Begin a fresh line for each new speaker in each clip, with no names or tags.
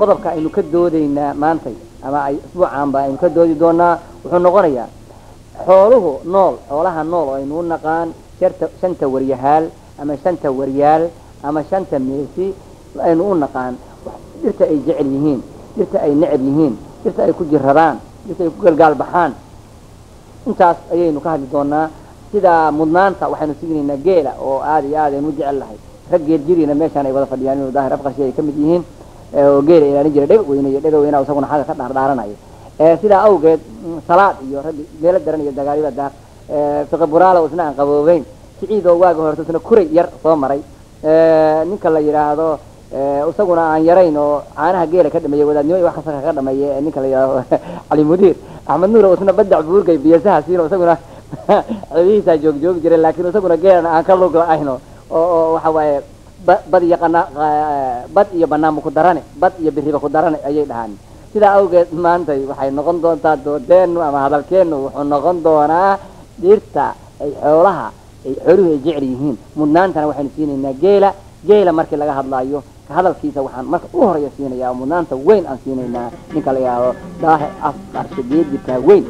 qodobka aynu ka doodaynaa maantay ama ay isbuucaanba aynu ka doodi doonaa wuxuu noqonayaa xooluhu nool xoolaha nool oo aynu u naqaan sharta shanta waryahaal ama shanta waryaal ama shanta meesi aynu u naqaan dhirta ay jecel yihiin dhirta ay necab yihiin dhirta ay ku jiradaan dhirta ay ku galgaal baxaan intaas ayaynu ka hadli doonaa sidaa mudnaanta waxaynu siginaynaa geela oo aada iyo aad aynu u jecel lahay rag geel jiriina meeshaan ay wada fadhiyaan inuu daahir afqashi ay ka mid yihiin oo geela ilaalin jira dhega weyne iyo dhega weyna isaguna xagga ka dhaardhaaranayo sidaa awgeed salaad iyo raggi meelo daran iyo dagaalida daar fiqi buraala isna aan qaboobeyn siciid oo waaga horta isna kuray yar soo maray ninka la yidhaahdo isaguna aan yarayn oo caanaha geela ka dhameeyey wadaadnimo iyo wax kasta ka dhameeyey ninka la yidhahdo cali mudiir axmed nuur oo isna badac buurgay biyasaha siino isaguna cebihiisaa joog joogi jiray laakiin isaguna geelana aan ka lug la-ayno oo oo waxa waaye bad iyo qana bad iyo banaanba ku darane bad iyo biriba ku darane ayay dhahaan sidaa awgeed maantay waxay noqon doontaa doodeenu ama hadalkeenu wuxuu noqon doonaa dhirta ay xoolaha ay xooluhu ay jecel yihiin mudnaantana waxaynu siinaynaa geela geela markii laga hadlaayo ka hadalkiisa waxaan marka u horeeya siinayaa oo mudnaanta weyn aan siinaynaa ninka la yidhaahdo daahir af qarshageedibkaa weyn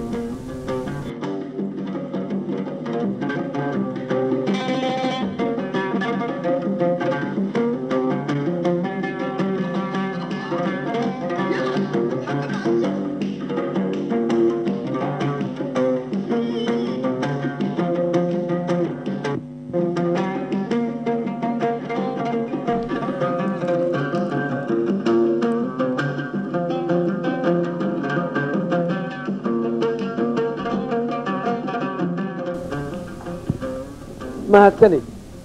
mahadsanid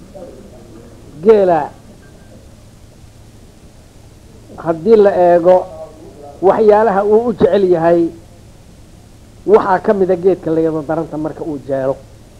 geela haddii la eego waxyaalaha uu u jecel yahay waxaa ka mida geedka layado daranta marka uu jeelo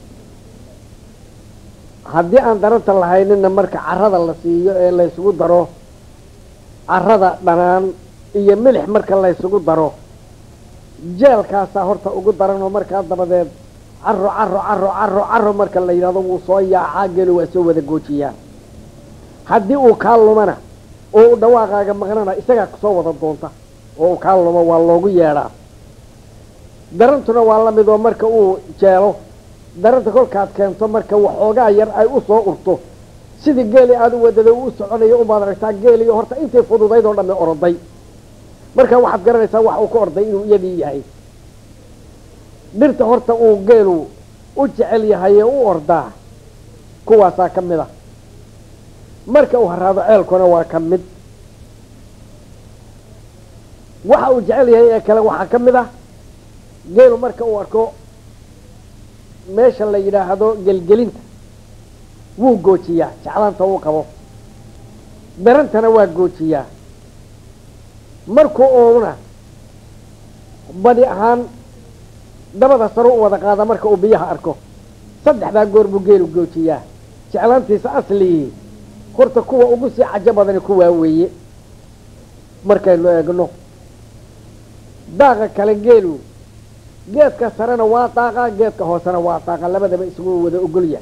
haddii aan daranta lahaynina marka carada la siiyo ee laysugu daro carada dhanaan iyo milix marka laysugu daro jeelkaasaa horta ugu daran oo markaa dabadeed caro caro caro caro caro marka la yidhahdo wuu soo yaacaa geli waa soo wada goojiyaa haddii uu kaa lumana oo u dhawaaqaaga maqnana isagaa kusoo wada doonta oo uu kaa lumo waa loogu yeedhaa darantuna waa la mid oo marka uu jeelo daranta kolkaad keento marka waxoogaa yar ay u soo urto sidii geeli aada u wadada uu u soconayo umaad aragtaa geeliyo horta intay fududayd oo dhamme oroday marka waxaad garanaysaa wax uu ka orday inuu iyadii yahay dhirta horta uu geelu u jecel yahay ee u ordaa kuwaasaa ka mid a marka uu haraado ceelkuna waa ka mid waxa uu jecel yahay ee kale waxaa ka mid ah geelu marka uu arko meesha la yidhaahdo gelgelinta wuu goojiyaa jeclaanta uu qabo darantana waa goojiyaa markuu oona badi ahaan dabada saro u wada qaada marka uu biyaha arko saddexdaa goor buu geelu goojiyaa jeclaantiisa asligii horta kuwa ugu sii cajo badani kuwaa weeye markaynu eegno daaqa kale geelu geedka sarena waa daaqa geedka hoosena waa daaqa labadaba isugu wada ogol yahay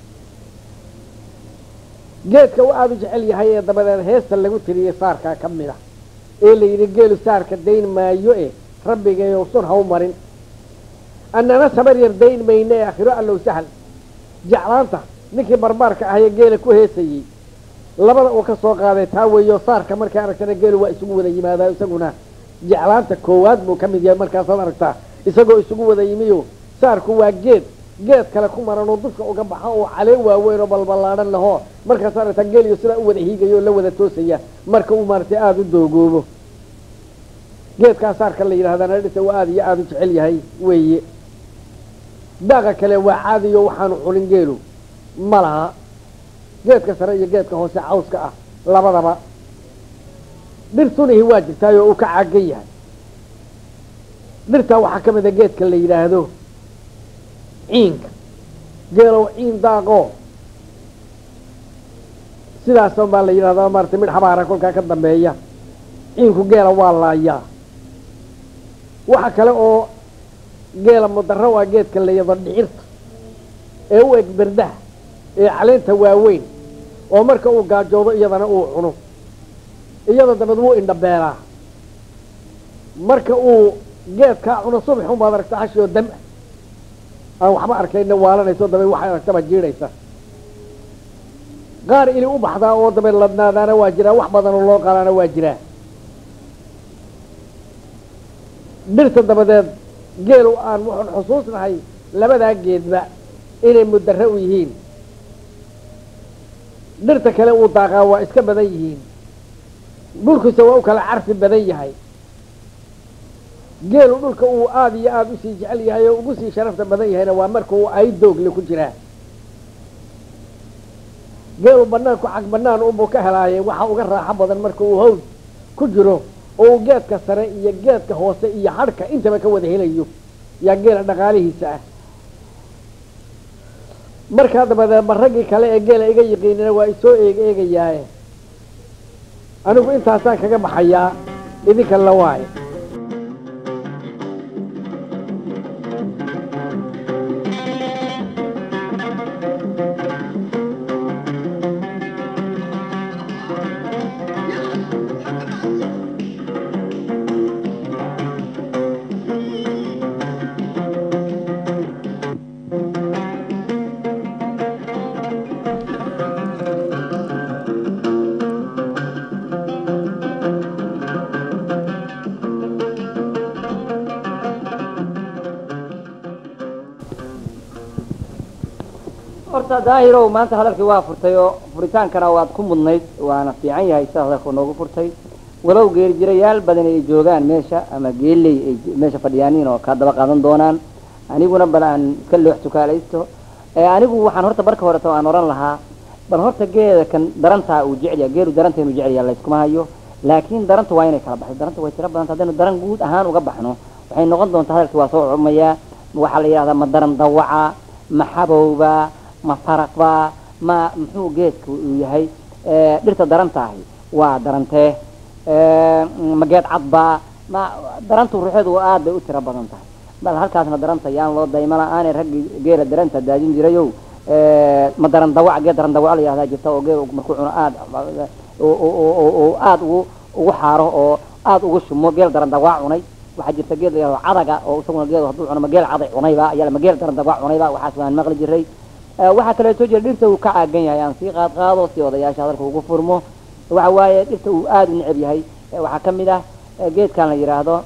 geedka u aada u jecel yahay ee dabadeed heesta lagu tiriyey saarkaa ka mid a ee la yidhi geelu saarka dayn maayo e rabbigayow sun ha u marin annana sabar yar dayn mayne ee akhiro allow sahal jeclaanta ninkii barbaarka ahayee geela ku heesayey labada uu ka soo qaaday taa weeyo saarka markay aragtana geelu waa isugu wada yimaadaa isaguna jeclaanta koowaad buu ka mid yahay markaasaad aragtaa isagoo isugu wada yimiyo saarku waa geed geed kale ku maran oo dusha uga baxa oo calee waaweyn oo balballaadhan lahoo markaas aragtaa geeliyo sidaa u wada hiigaya oo la wada toosaya marka uu maaragtay aada u doogoobo geedkaa saarka la yidhahdana dhisa waa aada iyo aada u jecel yahay weeye daaqa kale waa caadiyo waxaanu cunin geelu ma laha geedka sare iyo geedka hoose cawska ah labadaba dhirtunihi waa jirtaay oo uu ka caagan yahay dhirtaa waxaa ka mid a geedka la yidhaahdo ciinka geelow ciin daaqoo sidaasan baa la yidhahdaa maarata midh habaara kolkaa ka dambeeya ciinku geela waa laayaa waxa kale oo geela mudaro waa geedka la yado dhicirta ee u eg berdaha ee caleenta waaweyn oo marka uu gaajoodo iyadana uu cuno iyada dabeed wuu indhabeelaa marka uu geedkaa cuno subax unbaad aragta hashi oo dam aan waxba arkayna waalanayso dabe waxay aragtaba jiidhaysa qaar ili u baxdaa oo dabe ladnaadaana waa jiraa wax badan oo loo qaalaana waa jiraa dhirta dabadeed geelu aan waxaan xusuusnahay labadaa geedba inay mudare u yihiin dhirta kale uu daaqaa waa iska badan yihiin dhulkiisa waa u kala carfi badan yahay geelu dhulka uu aada iyo aada usii jecel yahay oo ugu sii sharafta badan yahayna waa marka uu ay doogle ku jiraa geelu banaanku cag banaan unbuu ka helaayay waxa uga raaxo badan marka uu hawd ku jiro oo uu geedka sare iyo geedka hoose iyo hadhka intaba ka wada helayo yaa geela dhaqaalihiisa ah markaa dabadeed ma raggii kale ee geela iga yiqiinina waa isoo eeg eegayaaye anigu intaasaan kaga baxayaa idinka la waayo
horta daahirow maanta hadalkii waa furtay oo furitaankana waad ku mudnayd waana fiican yahay sida hadalka noogu furtay walow geerijirayaal badan ay joogaan meesha ama geeley ay meesha fadhiyaaniin oo kaa daba qaadan doonaan aniguna bal aan ka loox tukaalaysto anigu waxaan horta barka horeto aan oran lahaa bal horta geeda kan darantaa uu jecel yahay geelu daranta inuu jecel yahay layskuma hayo laakiin daranta waa inay kala baxdo daranta way tiro badanta haddaynu daran guud ahaan uga baxno waxay noqon doontaa hadalkii waa soo cumayaa waxaa la yidhahdaa ma daran dawaca ma xabowba ma faraqba ma muxuu geedku uu yahay dhirta darantaahi waa darantee ma geed cadba ma darantu ruuxeedu aad bay u tiro badan tahay bal halkaasna daranta yaan loo daymana aanay raggi geela daranta daadin jirayow ma daran dawac geed daran dawac la yihahdaa jirta oo geel markuu cuno aad aad ugu ugu xaaro oo aad ugu shumo geel daran dawac cunay waxaa jirta geed la yihahdo cadaga oo isaguna geed hadduu cuno ma geel caday cunayba ayaa ma geel daran dawac cunayba waxaas waan maqli jiray waxaa kaleeto jira dhirta uu ka caagan yahay aan sii qaad qaado si odayaasha hadalka ugu furmo waxa waaye dhirta uu aada u neceb yahay waxaa kamid ah geedkan la yidhaahdo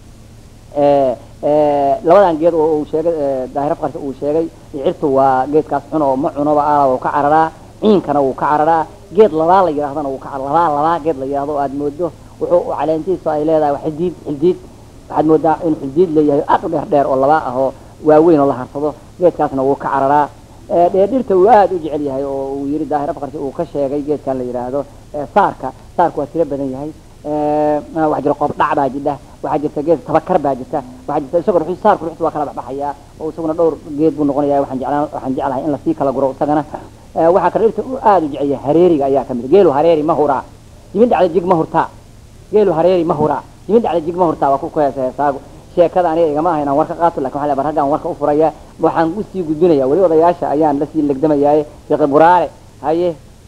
labadan geed oo uu sheegay daahir afqarka uu sheegay cirtu waa geedkaas xun oo ma cunoba aala wuu ka cararaa ciinkana wuu ka cararaa geed labaa la yidhahdana wuu ka labaa labaa geed la yidhahdo aad moodo wuxuu caleentiisu ay leedahay xildiid xildiid waxaad moodaa in xildiid leeyahay aad u dheer dheer oo labaa ah oo waaweyn oo la harsado geedkaasna wuu ka cararaa dhirta uu aada u jecel yahay oo uu yiri daahir afqarki uu ka sheegay geedkan la yidhaahdo saarka saarku waa tiro badan yahay waxaa jira qoob dhac baa jidha waxaa jirta geed tabakar baa jirta waxaa jirta isagoo ruxu saarku ruxtu waa kala baxbaxayaa oo isaguna dhowr geed buu noqonaya waxaan jeclaan waxaan jeclahay in lasii kala guro isagana waxaa kale dhirta uu aada u jecel yahay hareeriga ayaa kamid geelu hareeri ma huraa jimin dhacda jig ma hurtaa geelu hareeri ma huraa jimin dhacda jig ma hurtaa waa ku heesa heesaagu sheekada aniga igama aha inaan warka qaato lakin waxa raggaan warka u furaya waxaan usii gudbinaya weli odayaasha ayaan lasii legdamayaaye sheekh buraare haye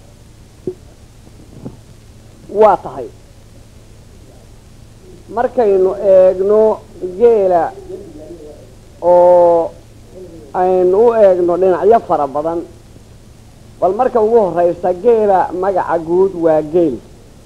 waa tahay markaynu eegno geela oo aynu u eegno dhinacyo fara badan bal marka ugu horeysa geela magaca guud waa geel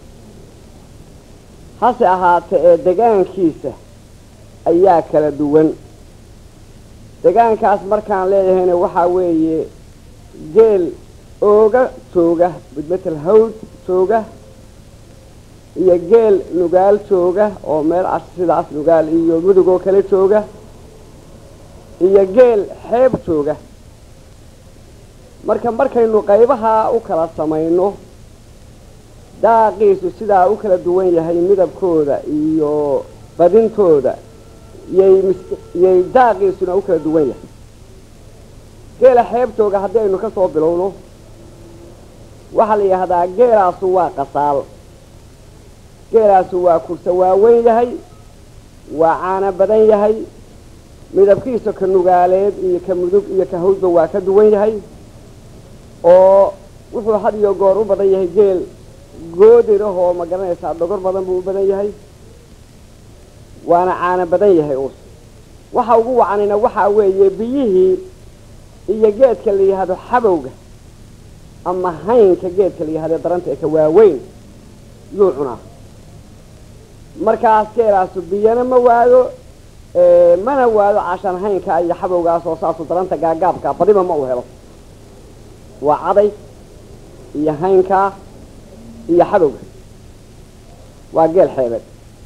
hase ahaatee ee degaankiisa ayaa kala duwan degaankaas markaan leeyahayna waxaa weeye geel ooga jooga budmetel hawd jooga iyo geel nugaal jooga oo meel as sidaas nugaal iyo mudug oo kale jooga iyo geel xeeb jooga marka markaynu qaybahaa u kala samayno daaqiisu sidaa u kala duwan yahay midabkooda iyo badintooda yay yay daaqiisuna u kala duwan yahay geela xeebtooga haddii aynu ka soo bilowno waxaa la yidhahdaa geelaasu waa qasaal geelaasu waa kursa waaweyn yahay waa caano badan yahay midabkiisa ka nugaaleed iyo ka mudug iyo ka hawdba waa ka duwan yahay oo wuxuu had iyo goor u badan yahay geel goodir ahoo ma garanaysaa dhogor badan buu u badan yahay waana caano badan yahay uus waxa ugu wacanina waxaa weeye biyihii iyo geedka la yidhaahdo xabowga ama haynka geedka la yihahdo daranta ee ka waaweyn yuu cunaa markaas geelaasu biyana ma waado mana waado cashan haynka iyo xabowgaas oo saasu daranta gaagaabka badiba ma u helo waa caday iyo haynkaa iyo xabowga waa geel xeebeed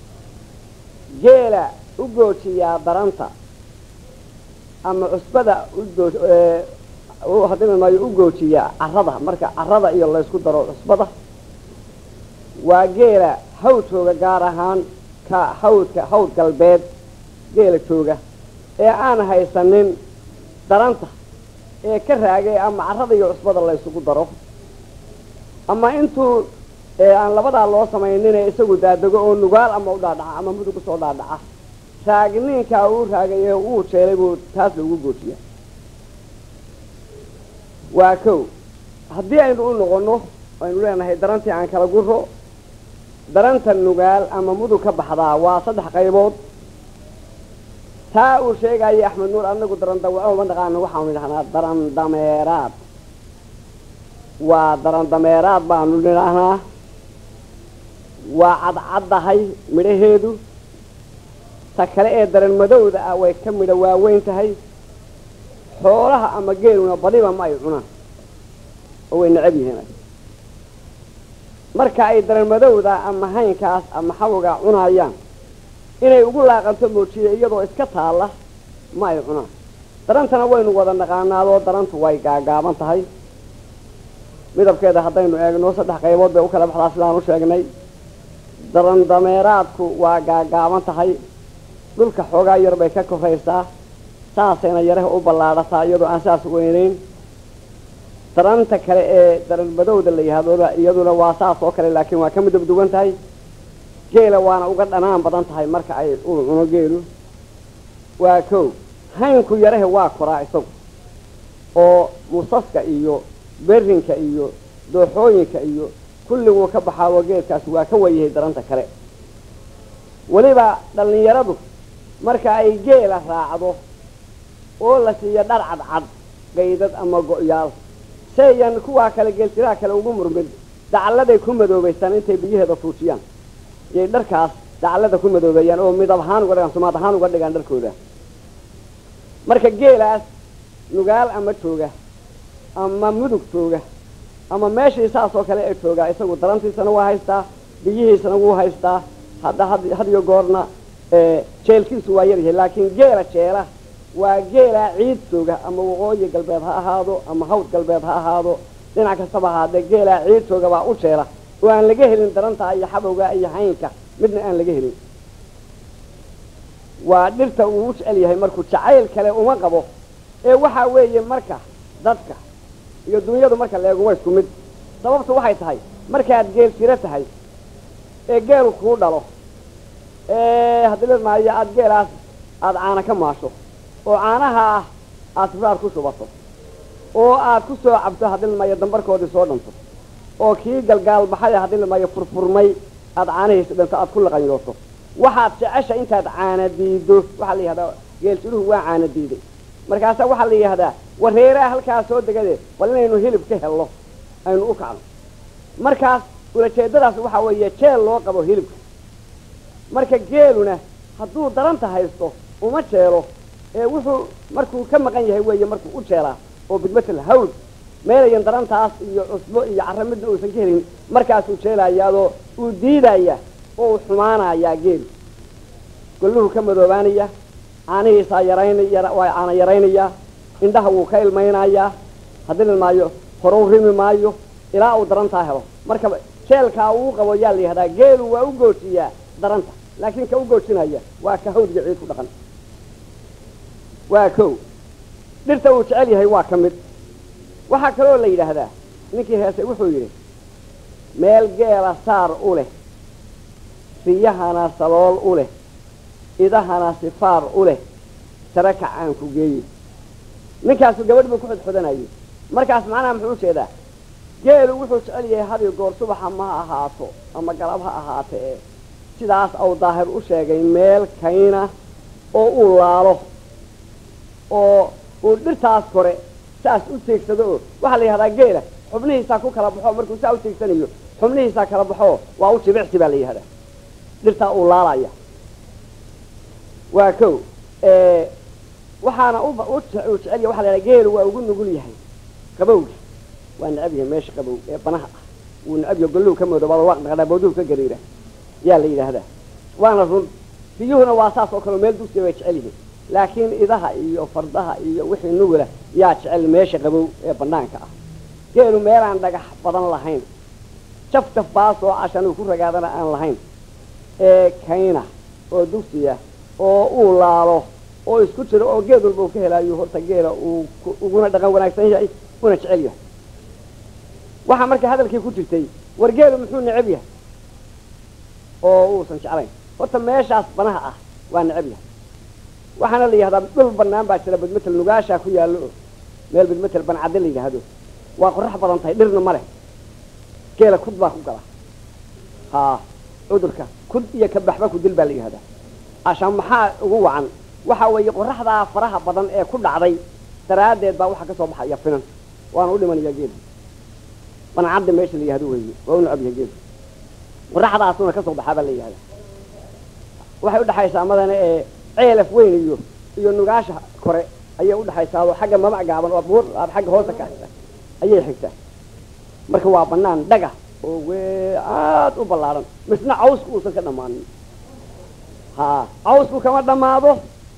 geela u goojiyaa daranta ama cusbada ugoo hadimi maayo u goojiyaa carada marka carada iyo laysku daro cusbada waa geela hawd jooga gaar ahaan ka hawdka hawd galbeed geela jooga ee aan haysanin daranta ee ka raagay ama carada iyo cusbada laysugu daro ama intuu aan labadaa loo samaynine isagu daadego oo nugaal ama u dhaadhaca ama mudug usoo dhaadhaca raagninkaa uu raagay ee uu jeelay buu taas lagu goojiya waa kow haddii aynu u noqonno aynu leenahay darantii aan kala guro daranta nugaal ama mudug ka baxdaa waa saddex qaybood taa uu sheegaya axmed nuur anagu daran dawaco ma naqaano waxaanu idhahnaa daran dameeraad waa daran dameeraad baanu nidhahnaa waa cadcaddahay midhaheedu ta kale ee daran madowda ah way ka midho waaweyn tahay xoolaha ama geeluna badiba ma ay cunaan oo way necab yihiin marka ay daran madowda ama haynkaas ama xawgaa cunaayaan inay ugu laaqanto moojiye iyadoo iska taalla ma ay cunaan darantana waynu wada naqaanaadoo darantu way gaagaaban tahay midabkeeda haddaynu eegno saddex qaybood bay u kala baxdaa sidaan u sheegnay daran dameeraadku waa gaagaaban tahay dhulka xoogaa yar bay ka koraysaa saasayna yaraha u ballaadhataa iyadoo aan saas weynayn daranta kale ee daran madowda la yihahdoba iyaduna waa saas oo kale laakiin waa ka midab duwan tahay geela waana uga dhanaan badan tahay marka ay uu cuno geelu waa kow haynku yarahe waa koraa isagu oo musaska iyo berinka iyo dooxooyinka iyo kulliguu ka baxaao geedkaasi waa ka wayahay daranta kale weliba dhallinyaradu marka ay geela raacdo oo la siiyo dhar cadcad gaydad ama go-yaal sayan kuwaa kale geeltiraha kale ugu murmin dacalladay ku madoobaystaan intay biyaheeda fuujiyaan yay dharkaas dacallada ku madoobeeyaan oo midab ahaan uga dhigaan sumaad ahaan uga dhigaan dharkooda marka geelaas nugaal ama jooga ama mudug jooga ama meeshii saas oo kale ee joogaa isagu darantiisana waa haystaa biyihiisana wuu haystaa hadda had iyo goorna jeelkiisu waa yaryahay laakiin geela jeela waa geelaa ciid jooga ama waqooyi galbeed ha ahaado ama hawd galbeed ha ahaado dhinac kastaba ahaadee geelaa ciid jooga baa u jeela oo aan laga helin darantaa iyo xabowga iyo haynka midna aan laga helin waa dhirta uu u jecel yahay markuu jacayl kale uma qabo ee waxaa weeye marka dadka iyo dunyadu marka leego waa isku mid sababtu waxay tahay markaad geel tiro tahay ee geelu kuu dhalo ee haddii la maayo aada geelaas aada caana ka maasho oo caanaha ah aada sifaar ku shubato oo aad ku soo cabto haddii la maayo dambarkoodii soo dhanto oo kii galgaal baxay haddii la maayo furfurmay aada caanahiisa dhanto aada ku laqanyooto waxaad jecesha intaad caana diido waxaa la yihahdaa geeltiruhu waa caana diiday markaasaa waxaa la yidhahdaa wareeraha halkaas soo degade bal inaynu hilib ka helno aynu u kacno markaas ulajeedadaas waxaa weeye jeel loo qabo hilibka marka geeluna hadduu daranta haysto uma jeelo ee wuxuu markuu ka maqan yahay weeye markuu u jeelaa oo bidmatal hawl meelayan darantaas iyo cusbo iyo carra midna uusan ka helin markaasuu jeelayaadoo uu diidaya oo uu xumaanayaa geelu golluhu ka madoobaanaya caanihiisaa yaraynaya waa caana yaraynaya indhaha wuu ka ilmaynayaa haddii la maayo horou rimi maayo ilaa uu darantaa helo marka jeelkaa uu qabo yaa la yihahdaa geelu waa u goojiyaa daranta laakiin ka u goojinaya waa ka hawdga ciid ku dhaqan waa kow dhirta uu jecel yahay waa ka mid waxaa kaloo la yidhaahdaa ninkii heesay wuxuu yidhi meel geela saar u leh riyahana salool u leh idahana sifaar u leh sare kacaan ku geeye ninkaasu gabadh buu ku xodxodanayay markaas macnaha muxuu ujeedaa geelu wuxuu jecel yahay hadi goor subaxa ma ahaato ama galab ha ahaate ee sidaas au daahir u sheegay meel kayna oo uu laalo oo uu dhirtaas kore saas u teegsado oo waxaa la yihahdaa geela xubnihiisaa ku kala baxo markuu saa u teegsanayo xubnihiisaa kala baxo waa u jibicsi baa la yihahdaa dhirtaa uu laalaya waa ko waxaana u jecel waxa la yidhaha geelu waa ugu nugul yahay qabowga waa necab yahay meesha qabow ee banaha ah wuu necab yahay gollow ka moodobaado waa dhaqdhaa bawduhu ka gariira yaa la yidhaahdaa waana run biyuhuna waa saas oo kale meel dugsiya way jecel yihiin laakiin idaha iyo fardaha iyo wixii nugula yaa jecel meesha qabow ee banaanka ah geelu meelaan dhagax badan lahayn jaf jaf baas oo cashan uu ku ragaadana aan lahayn ee kayna oo dugsiya oo uu laalo oo isku jiro oo geed walba uu ka helaayo horta geela uu uguna dhaqan wanaagsan yahay una jecel yahay waxaa marka hadalkii ku jirtay war geelu muxuu necab yahay oo uusan jeclayn horta meeshaas banaha ah waa necab yahay waxaana la yihahdaa dhul banaan baa jira badmetel nugaashaa ku yaallo oo meel badmetel bancadde la yidhaahdo waa qorax badan tahay dhirna ma leh geela kud baa ku gala haa cudurka kud iyo kabaxba ku dil baa la yihahdaa ashaan maxaa ugu wacan waxa weeye qoraxdaa faraha badan ee ku dhacday daraaddeed baa waxaa ka soo baxaya finan waana u dhimanayaa geelu bancadda meesha la yihahdo weeye waa u necab yahay geelu qoraxdaasuna ka soo baxaa baa la yihahdaa waxay udhaxaysaa madana ee ceelaf weyn iyo iyo nugaasha kore ayay udhaxaysaa oo xagga mamac gaaban oo buur xagga hoosta ka ayay xigtaa marka waa banaan dhaga oo we aada u ballaaran misna cawsku uusan ka dhammaanin ha cawsku kama dhammaado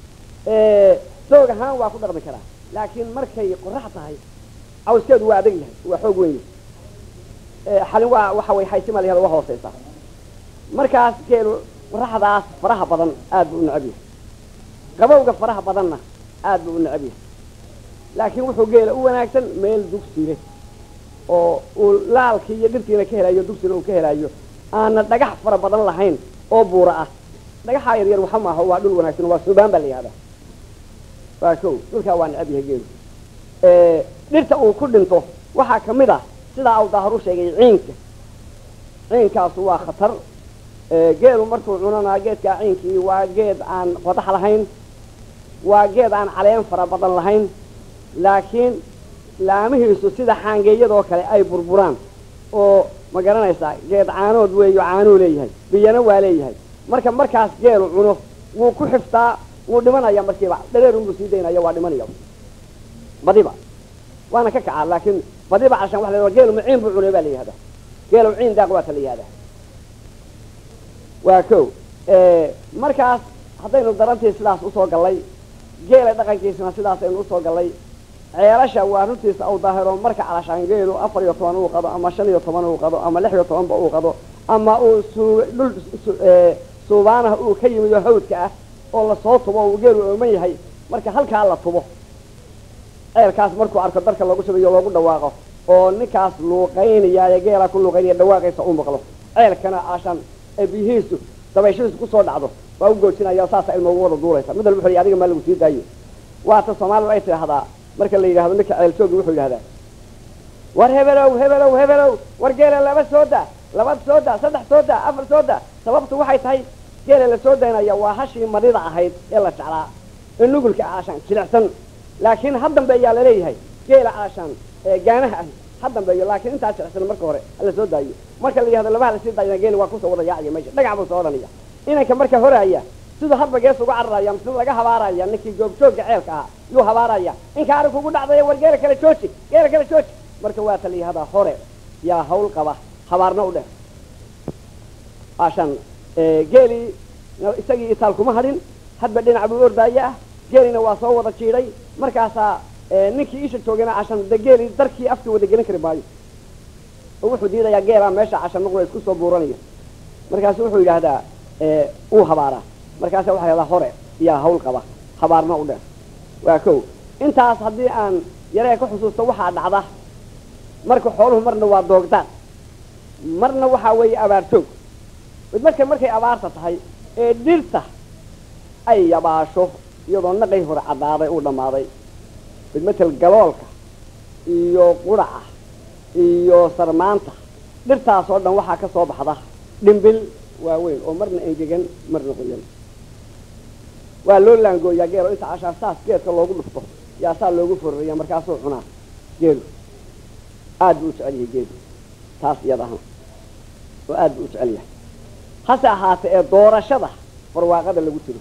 doog ahaan waa ku dhaqmi karaa laakiin markay qorax tahay cawskeedu waa adag yahay waa xoog weyn yahay xalin waa waxa way haysima la yahada waa hooseysaa markaas geelu qoraxdaas faraha badan aad buu u necab yahay qabowga faraha badanna aad buu u necab yahay laakiin wuxuu geela u wanaagsan meel dugsi leh oo uu laalkii iyo dhirtiina ka helayo dugsina uu ka helayo aana dhagax fara badan lahayn oo buura ah dhagaxaa yar yar waxa maaha waa dhul wanaagsan waa suubaan baa la yihahdaa waa ko dhulkaa waa necab yahay geelu dhirta uu ku dhinto waxaa kamid ah sidaa au daahar u sheegay ciinka ciinkaasu waa khatar geelu markuu cunanaa geedkaa ciinkii waa geed aan qodax lahayn waa geed aan caleen fara badan lahayn laakiin laamihiisu sida xaangeeyadoo kale ay burburaan oo ma garanaysaa geed caanood weeyo caanuu leeyahay biyana waa leeyahay marka markaas geelu cuno wuu ku xiftaa wuu dhimanaya markiiba dhareerunbuu sii daynaya waa dhimanaya badiba waana ka kacaa laakiin badiba cashan waa la geelu maciin buu cunay baa la yihahdaa geelu ciin daaq waa ta la yihahdaa waa ko markaas haddaynu darantii sidaas usoo gallay geela dhaqankiisana sidaas aynu usoo gallay ceelasha waa runtiisa au daahiro marka calashaan geelu afar iyo toban uu qado ama shan iyo toban uu qado ama lix iyo tobanba uu qado ama uu suu dhul suubaanaha uu ka yimido hawdka ah oo lasoo tubo uu geelu ooman yahay marka halkaa la tubo ceelkaas markuu arko darka loogu shubayo loogu dhawaaqo oo ninkaas luuqaynaya geelaa ku luuqaynaya dhawaaqaysa u maqlo ceelkana ashan ee biyihiisu dabayshihiisu kusoo dhacdo waa u goojinaya saasa ilma ugu wada duulaysa mid walba wuxu adiga maa lagu sii daayo waata soomaalidu ay tidhaahdaa marka la yidhahdo ninka ceel joogi wuxuu yidhahdaa war hebelow hebelow hebelow war geela laba soo daa laba soo daa saddex soo daa afar soo daa sababtu waxay tahay geela la soo daynaya waa hashii madida ahayd ee la jeclaa ee nugulka aashaan jilicsan laakiin ha dambeeyaa laleeyahay geela aashaan gaanaha ahi ha dambeeyo laakiin intaa jilicsan marka hore hala soo daayo marka la yihahdo labaha lasii daayana geeli waa kusoo wada yaacaya meesha dhagax buu soo odhanaya inanka marka horaaya siduu hadba gees uga cararaya mise laga habaaraya ninkii joogjoogga ceelka ahaa yuu habaaraya inka ari kugu dhacdaya war geela kale jooji geela kale jooji marka waa ta la yihahdaa hore yaa hawl qaba habaarna u dheh ashan geelii isagii itaal kuma hadhin hadba dhinac buu ordaaya ah geelina waa soo wada jiidhay markaasaa ninkii isha joogana cashan de geeli darkii afkii wada gelin kari maayo oo wuxuu diidayaa geelaa meesha cashan nuqla isku soo buuranaya markaasu wuxuu yidhaahdaa uu habaaraa markaasa waxa yahdaa hore yaa hawl qaba habaarna u dheer waa ko intaas haddii aan yaree ka xusuusto waxaa dhacda marka xooluhu marna waa doogdaan marna waxaa weeye abaar joog mid marka markay abaarta tahay ee dhirta ay yabaasho iyadoo naqay hore caddaaday uu dhammaaday mid matel galoolka iyo quraca iyo sarmaanta dhirtaas oo dhan waxaa ka soo baxda dhimbil waaweyn oo marna engegan marna qoyan waa loo laangooyaa geelo inta cashaan saas geedka loogu dhufto yaa saa loogu fororaya markaasuu cunaa geelu aad buu u jecel yahay geelu taas iyada ahaan oo aad buu u jecel yahay hase ahaate ee doorashada barwaaqada lagu jiro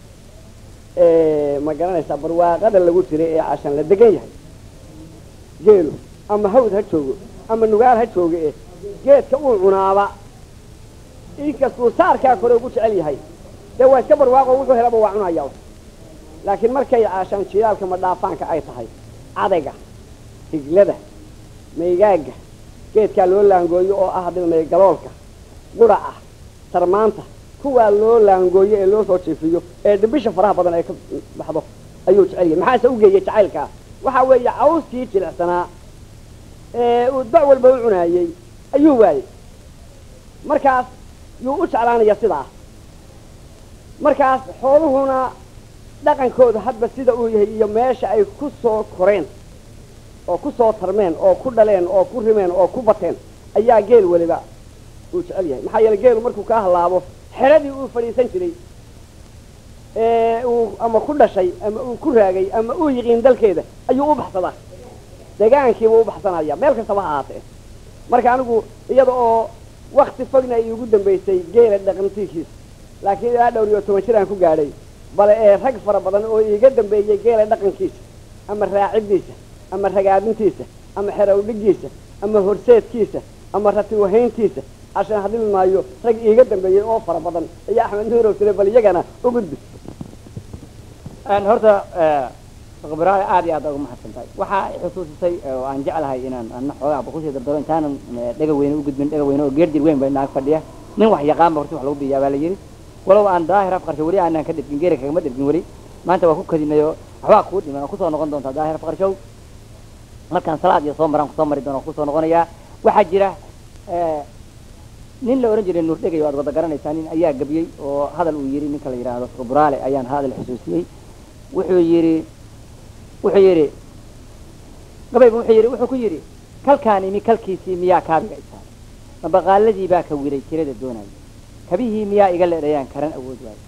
ma garanaysaa barwaaqada lagu jiro ee cashaan la degan yahay geelu ama hawd ha joogo ama nugaal ha joogo e geedka uu cunaaba inkastuu saarkaa kore ugu jecel yahay dee waa iska barwaaqo wuxuu helaba waa cunaya laakiin markay caashaan jilaalka madhaafaanka ay tahay cadayga higlada maygaaga geedkaa loo laangooyo oo ah dhilmay galoolka quraca sarmaanta kuwaa loo laangooyo ee loo soo jiifiyo ee dhibisha faraha badan ay ka baxdo ayuu jecel yahay maxaase u geeyey jacaylkaa waxaa weeye cawskii jilicsanaa ee uu dac walba u cunaayey ayuu waayey markaas yuu u jeclaanaya sidaa markaas xooluhuna dhaqankooda hadba sida uu yahay iyo meesha ay ku soo koreen oo ku soo tarmeen oo ku dhaleen oo ku rimeen oo ku bateen ayaa geel weliba uu jecel yahay maxaa yeele geelu markuu kaa hallaabo xeradii uu fadhiisan jiray ee uu ama ku dhashay ama uu ku raagay ama uu yiqiin dalkeeda ayuu u baxsadaa degaankiibuu u baxsanaya meel kastaba ha ahaatee marka anigu iyada oo wakti fogna ay iigu dambaysay geela dhaqantiikiisa laakiin ilaa dhowr iyo toban jir aan ku gaadhay bale ee rag fara badan oo iiga dambeeyey geela dhaqankiisa ama raacidiisa ama ragaadintiisa ama xerowdhigiisa ama horseedkiisa ama ratiwahayntiisa cashaan hadili maayo rag iiga dambeeyey oo fara badan ayaa axmed nuurow tile bal iyagana u gudbi
horta khibraada aad iyo aad uga mahadsan tahay waxaa i xusuusisay oo aan jeclahay inaan ana xoogaa kusii dardaro intaanan dhega weyne u gudbin dhega weyne oo geerdir weyn ba naag fadhiya nin wax yaqaanba horti wax lagu biyaa baa la yidhi walow aan daahir afqarsho weli aanaan ka dhirgin geeri kagama dhirgin weli maanta waa ku kadinay oo waxbaa kuu dhiman oo kusoo noqon doontaa daahir afqarshow markaan salaad iyo soo maraan kusoo mari doona kusoo noqonayaa waxaa jira nin la ohan jiray nuur dhegay o aad wada garanaysaa nin ayaa gabiyey oo hadal uu yidhi ninka la yidhaahdo khibraale ayaan hadal xusuusiyey wuxuu yidhi wuxuu yidhi gabayba wuxuu yidhi wuxuu ku yidhi kalkaan imi kalkiisii miyaa kaabiga isaaray mabaqaaladii baa ka wiray tirada doonaya kabihii miyaa iga leedhayaan karan awood waayo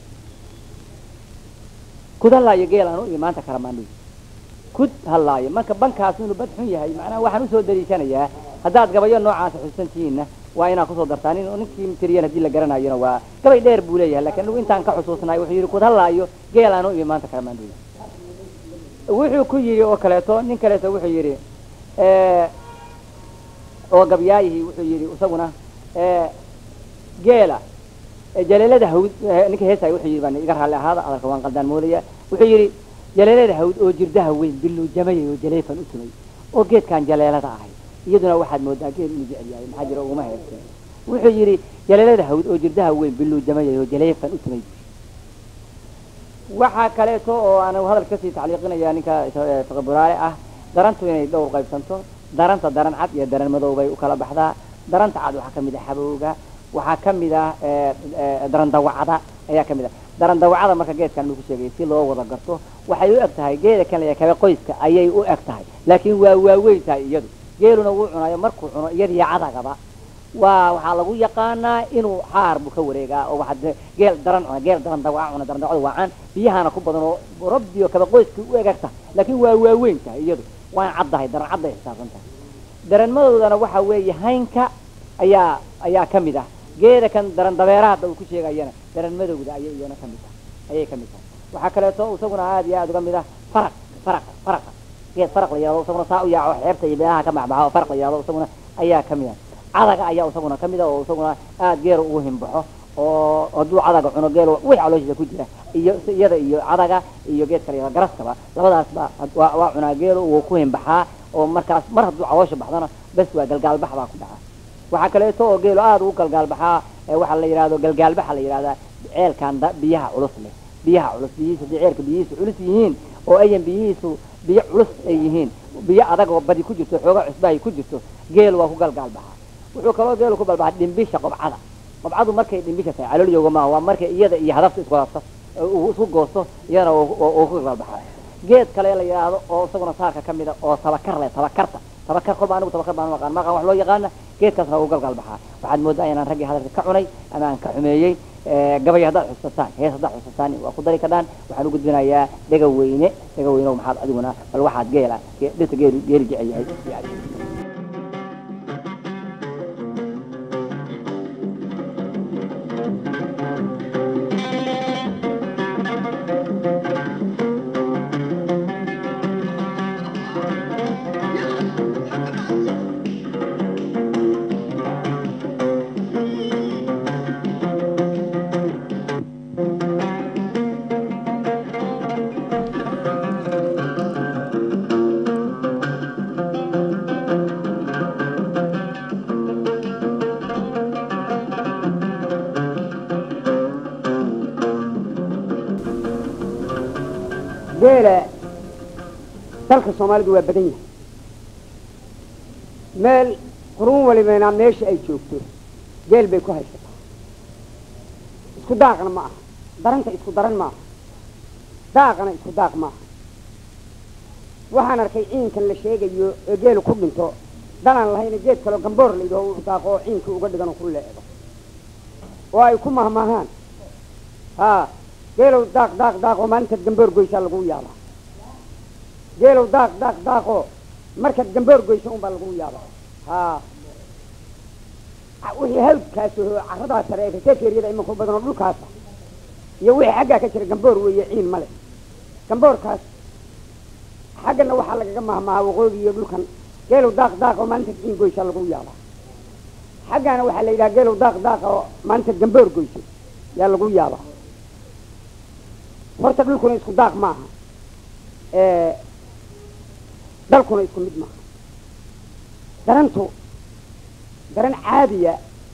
kud hallaayo geel aan u imi maanta karamaan kud hallaayo marka bankaas inuu bad xun yahay macnaha waxaan usoo daliishanayaa haddaad gabayo noocaasa xusuusan tihiinna waa inaad kusoo dartaa nin ninkii tiriyan haddii la garanayona waa gabay dheer buu leeyahay lakin anigu intaan ka xusuusnaay wuxuu yidhi kud hallaayo geel aan u imi maanta karamaan wuxuu ku yidhi oo kaleeto nin kaleeto wuxuu yidhi oo gabyaayihii wuxuu yidhi isaguna geela jaleelada hawd ninka heesay wuxuu yidhi baan iga raalli ahaada hadalka waan qaldaan moodaya wuxuu yidhi jaleelada hawd oo jirdaha weyn biluujamaya oo jaleefan u tumay oo geedkaan jaleelada ahay iyaduna waxaad moodaa geed inuu jecel yahay maxaa jira uguma heerteen wuxuu yidhi jaleelada hawd oo jirdaha weyn biluujamaya oo jaleefan u tumay waxaa kaleeto oo aan hadal kasii tacliiqinaya ninka fiqiburaale ah darantu inay dhowr qaybsanto daranta daran cad iyo daran madow bay u kala baxdaa daranta cad waxaa kamid ah xabowga waxaa kamid ah daran dawacada ayaa kamid ah daran dawacada marka geedkan uu ku sheegay si loo wada garto waxay u eg tahay geeda kan la kabe qoyska ayay u eg tahay laakiin waa waaweyn tahay iyadu geeluna wuu cunayo markuu cuno iyadiyo cadagaba waa waxaa lagu yaqaanaa inuu xaar buu ka wareegaa oo waxaa geel daran cuna geel daran dawaca cuna daran dawacada waa caan biyahana ku badan oo rabbiyo kaba qoyska u eg eg tahay laakiin waa waaweyn tahay iyadu waan caddahay daran cadday xisaabsan tahay daranmadoodana waxa weeye haynka ayaa ayaa kamid ah geeda kan daran dabeeraha hadda uu ku sheegayana daran madowda ayay iyana kamid tahay ayay kamid tahay waxaa kaleeto isaguna aad iyo aad uga mid ah faraq faraq faraqa geed faraq la yihahdo isaguna saa u yaaco xeebta iyo beelaha ka baxbaxa oo faraq la yihahdo isaguna ayaa kamid ah cadaga ayaa isaguna kamid ah oo isaguna aad geer ugu himbaxo oo hadduu cadaga cuno geel wix calooshiisa ku jira iyo iyada iyo cadaga iyo geedka la yihahdo garaskaba labadaasba waa waa cunaa geelo wuu ku himbaxaa oo markaas mar hadduu caloosha baxdana bes waa galgaalbax baa ku dhaca waxaa kaleeto oo geelo aada ugu galgaalbaxaa waxaa la yidhahdo galgaalbaxa la yidhahdaa ceelkan biyaha culus leh biyaha culus biyihiisu haddii ceelka biyihiisu culus yihiin oo ayan biyihiisu biyo culus ay yihiin biyo adag oo badi ku jirto xooga cusbahay ku jirto geel waa ku galgaalbaxaa wuxuu kaloo geelu ku balbaxa dhimbisha qobcada qobcadu markay dhimbisha tahay caloolyoga maaha waa markay iyada iyo hadafta isku hadafta isku goosto iyadana oo ku galgaalbaxaa geed kale la yidhaahdo oo isaguna saarka kamid a oo tabakar leh tabakarta tabakar kolba anigu tabakar baan maqaan maqaan wax loo yaqaana geedkaasna waa u galgal baxaa waxaad moodaa inaan raggii hadalka ka cunay ama aan ka xumeeyey gabay haddaad xusataan hees haddaad xusataan waa ku dari kadhaan waxaan u gudbinayaa dhega weyne dhega weyne maxaad adiguna bal waxaad geela dhirta geelu geeli jecel yahay
geela dalka soomaalidu waa badan yahay meel quruun walibana meesha ay joogto geel bay ku haysataa isku daaqna ma aha daranta isku daran ma aha daaqana isku daaq ma aha waxaan arkay ciinkan la sheegayo ee geelu ku dhinto dalaan lahayna geed kaloo gamboor la yidhaho u daaqo oo ciinkii uga dhigan oo ku leedo oo ay ku mahmahaan haa geelow daaq daaq daaqoo maalintaad gamboor goysaa lagu yaabaa geelow daaq daaq daaqoo markaad gamboor goysa unbaa lagu yaabaa haa wixii hawdkaas oo carradaa sare ee kaseekeeriyada imanku badan oo dhulkaasa iyo wixii xaggaa ka jira gamboor weeye ciin male gamboorkaas xaggana waxaa lagaga mahmahaa waqooyi iyo dhulkan geelow daaq daaq oo maalintaad ciin goysaa lagu yaabaa xaggaana waxaa la yidhaha geelow daaq daaq oo maalintaad gamboor goyso yaa lagu yaabaa horta dhulkuna isku daaq maaha dalkuna isku mid maaha darantu daran caadiya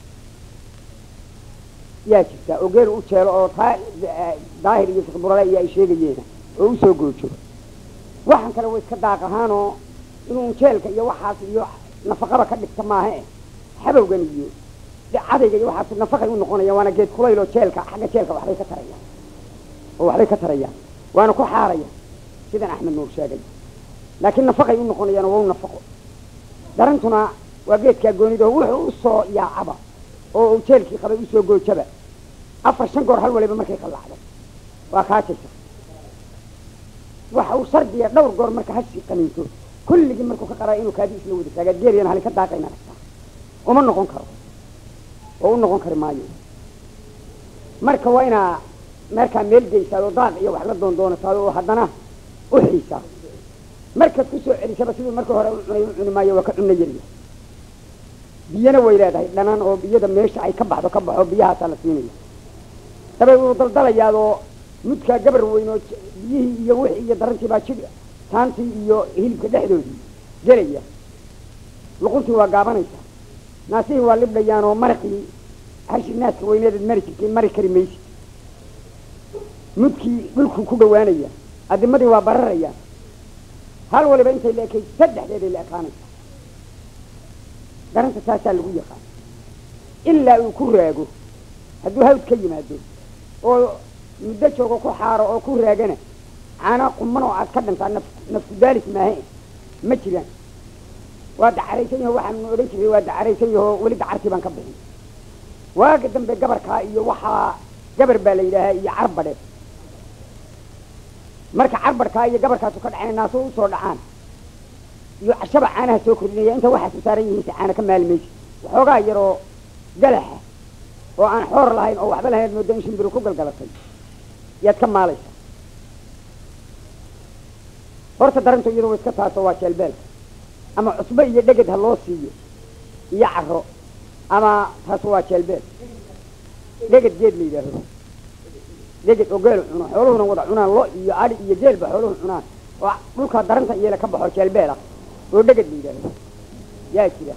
yaa jirta oo geel u jeelo oo taa daahir iyo fiqburale iyo ay sheegayeena oo usoo goojo waxaan kale wa iska daaq ahaanoo inuu jeelka iyo waxaas iyo nafaqaba ka dhigta maaha e xabowgan iyo cadayga iyo waxaas nafaqay u noqonaya waana geed kulayloo jeelka xagga jeelka waxbay ka tarayaan oo waxbay ka tarayaan waana ku xaaraya sidan axmed nuur sheegay laakiin nafaqay u noqonayaan waa u nafaqo darantuna waa geedkaa goonido wuxuu usoo yaacaba oo uu jeelkii qabay usoo goojaba afar shan goor hal waliba markay qallacdo waa kaajaysa waxa uu shardiya dhowr goor marka hashii qaniinto kulligii markuu ka qaraa inuu kaadi isla wada taagaa geeliyana halin ka daaqayna ragtaa uma noqon karo oo u noqon kari maayo marka waa inaa markaa meel geysaad oo daaq iyo wax la doondoonataa oo haddana u xiisaa markaad ku soo celisaba siduu marka hore u cunay u cuni maayo waa ka cunno yarya biyana way leedahay dhanaan oo biyada meesha ay ka baxdo ka baxo biyahaasaa la siinaya dabay wuu daldalayaadoo mudkaa gabar weyn oo biyihii iyo wixii iyo darantii baa jidh taantii iyo hilibka dhexdoodii gelaya luquntii waa gaabanaysaa naasihii waa libdhayaan oo maraqii hashi naaska weyneedaad mari jirtay mari kari maysid mudkii dhulkuu ku dhawaanaya adimadii waa bararaya hal waliba intay la ekay saddexdeeday la ekaanaysa garanta taasaa lagu yaqaan ilaa uu ku raago hadduu hawd ka yimaado oo muddo joogo ku xaaro oo ku raagana caana quman oo aad ka dhantaa naf nafku daalis maahe ma jiraan waa dacaraysan yaho waxaanu odhan jiray waa dacaraysan yaho weli dacartii baan ka bixin waaga dambe gabarkaa iyo waxaa gabar baa la yidhaahaa iyo carbadhe marka carbarkaa iyo gabarkaasu ka dhaceen naaso usoo dhacaan iyo cashaba caanaha soo kordhinaya inta waxaasu saaran yihiin si caana ka maali maysa waxoogaa yaroo galaxa oo aan xoor lahayn oo waxba lahayn mooda in shimbiru ku galgalatay yaad ka maalaysa horta darantu iyadu wa iska taaso waa jeelbeelka ama cusbo iyo dheged ha loo siiyo iyo caro ama taas waa jeelbeel dheged geed la yidhaaho dheged oo geelu cuno xooluhuna wada cunaan lo iyo adi iyo geelba xooluhu cunaan oo dhulkaa daranta iyela ka baxo jeelbeel ah oo dheged la yidhaaho yaa jira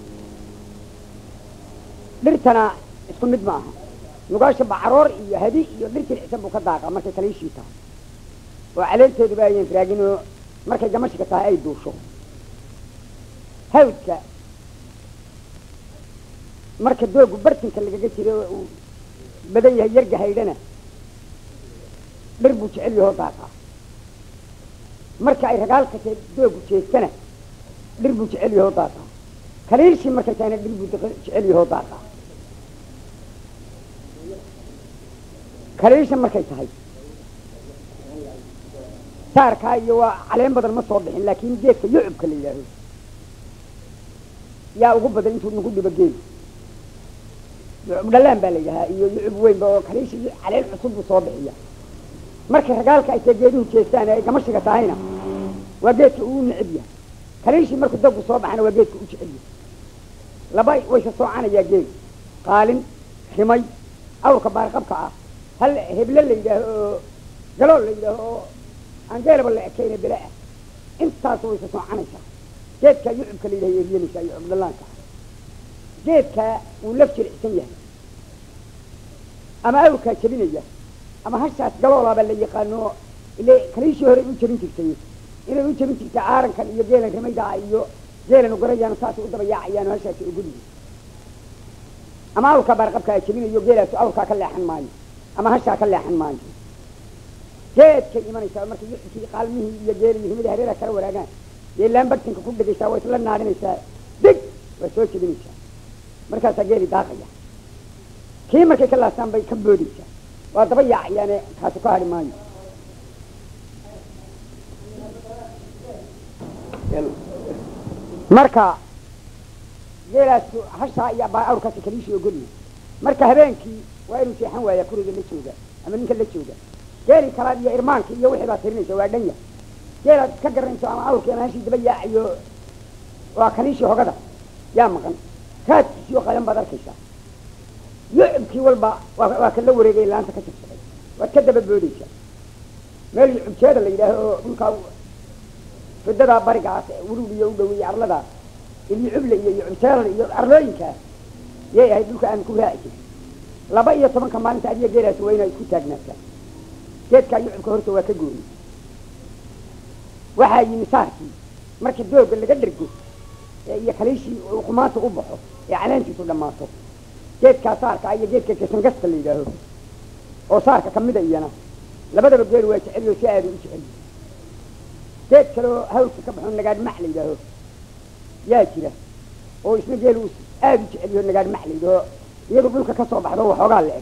dhirtana isku mid ma aha nugaasha bacaroor iyo hadi iyo dhir jilicsan buu ka daaqa markay kaliishii tahay oo caleenteeduba ayan raagin oo markay gamashika tahay ay duusho hawdka marka doogu bartinka lagaga jiro oo uu badan yahay yarga haydhana dhir buu jecel yahoo daaqaa marka ay ragaalka doogu jeestana dhir buu jecel yahoo daaqaa
kaliilshii markay tahayna dhir buu daq- jecel yahoo daaqa kaliilsha markay tahay saarkaa iyo waa caleen badan ma soo bixin laakiin geedka yucubka la yidhaaho yaa ugu badan intuu nagu dhibo geelu yucub dhalaan baa la yidhahaa iyo yucub weynba oo kaliisha iyo caleen cusub buu soo bixiya markay ragaalka ay tae geeduhu jeestaan ee ay gamashiga tahayna waa geedka uu neceb yahay kaliishii markuu dabku soo baxana waa geedka u jecel yahay laba wayse soocanayaa geelu qaalin rimay awrka baarqabka ah hal heble la yidhaaho oo galool la yidhaaho oo aan geelaba la ekayna bele ah intaas wayse soocanaysaa geedkaa yucubka la yidhaha eryanaysaa yucub dhallaanka geedkaa wuu laf jilicsan yahay ama awrkaa jebinaya ama hashaas galoolaaba la yaqaano ile kaliishii hore u jebin jirtay inay u jebin jirtay aarankan iyo geelan rimaydaa iyo geelan ugarayaan saasay u daba yaacayaan hashaasi ogolyihi ama awrkaa baarqabkaa jebinayo geelaasu awrkaa ka leexan maayo ama hashaa ka leexan maayo geedkay imanaysaa marka yucubkii qaalmihii iyo geelii rimidii hareera kala waraagaan geelaan bartinka ku dhegaysaa waa isla naadinaysaa dig waa soo jebinaysaa markaasaa geeli daaqaya kii markay ka laastaan bay ka boodaysaa waa daba yaacayaane kaasu ka hadhi maayo marka geelaas hashaa iyo baa awrkaasi kaliishii ogolyahay marka habeenkii waa inuu seexan waayaa kuriga la jooga ama ninka la jooga geeli kalaad iyo irmaanka iyo wixii baad tirinaysa waa dhanya geelaad ka garanayso ama awrkii ama hashii daba yaacayo waa kaliishii hogada yaa maqan raadkiisiyo qayan baad arkaysaa yucubkii walba waa waa kan la wareegay laanta ka jabsaday waad ka daba boodaysaa meel yucubjeeda la yidhaaho oo dhulkaa fidadaa barigaas wurug iyo u dhoweeyey arlada ilyucuble iyo yucubjeelada iyo arlooyinkaas yay ahayd dhulka aan ku raaci jirin laba iyo tobanka maalinta adiga geelaasi waa inaad isku taagnaataa geedkaa yucubka horta waa ka gooni waxaa yimi saarkii markii dooga laga dhergo ee iyo kaliishii uu qumaanta u baxo ee caleentiisu dhammaato geedkaa saarka iyo geedka gasangasta la yidhaaho oo saarka kamida iyana labadaba geel waa jeceliyo si aada u jecel geed kaleoo hawlka ka baxo nagaadh mac la yidhaaho yaa jira oo isna geel uu aada u jeceliyo nagaadh mac la yidhaaho iyadu dhulka ka soo baxdo waxoogaa la eg